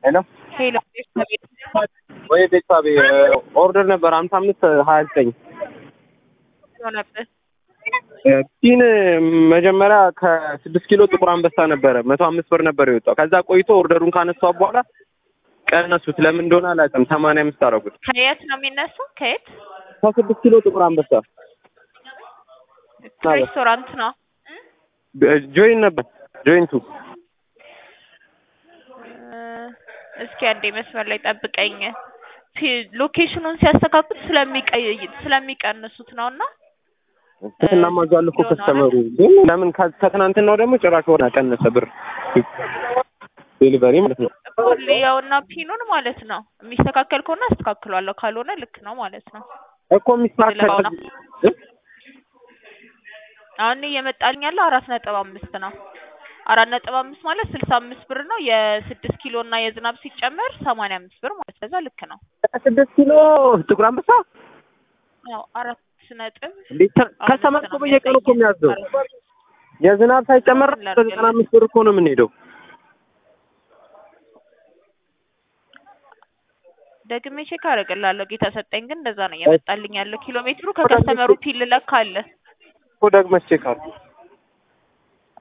ሄሎ ሄሎ ወይ ቤተሰቤ ኦርደር ነበር ሀምሳ አምስት ሀያ ዘጠኝ ሆነብህ? ፒን መጀመሪያ ከስድስት ኪሎ ጥቁር አንበሳ ነበረ መቶ አምስት ብር ነበር የወጣው። ከዛ ቆይቶ ኦርደሩን ካነሷ በኋላ ቀነሱት። ለምን እንደሆነ አላውቅም። ሰማንያ አምስት አደረጉት። ከየት ነው የሚነሳው? ከየት ከስድስት ኪሎ ጥቁር አንበሳ ሬስቶራንት ነው? ጆይን ነበር ጆይንቱ እ እስኪ አንዴ መስመር ላይ ጠብቀኝ። ፒ- ሎኬሽኑን ሲያስተካክሉ ስለሚቀይ ስለሚቀንሱት ነውና እናማዟል እኮ ከስተመሩ ግን ለምን ከ- ከትናንትናው ደግሞ ጭራሽ ሆነ ቀነሰ ብር ዴሊቨሪ ማለት ነው። ያውና ፒኑን ማለት ነው። የሚስተካከል ከሆነ አስተካክሏለሁ፣ ካልሆነ ልክ ነው ማለት ነው። እኮ የሚስተካከል ልለፋው ነው። አሁን እየመጣልኝ ያለው አራት ነጥብ አምስት ነው። አራት ነጥብ አምስት ማለት ስልሳ አምስት ብር ነው። የስድስት ኪሎ እና የዝናብ ሲጨመር ሰማንያ አምስት ብር ማለት ከዛ ልክ ነው። ስድስት ኪሎ ጥቁር አንበሳ ያው አራት ነጥብ እንዴት ከስተመር እኮ በየቀኑ እኮ የሚያዘው የዝናብ ሳይጨመር ዘጠና አምስት ብር እኮ ነው የምንሄደው። ደግሜ ቼክ አደርግልሃለሁ። ጌታ ሰጠኝ ግን እንደዛ ነው እየመጣልኝ ያለው። ኪሎ ሜትሩ ከከስተመሩ ፒል ለካ አለ። እኮ ደግመሽ ቼክ አድርጊ።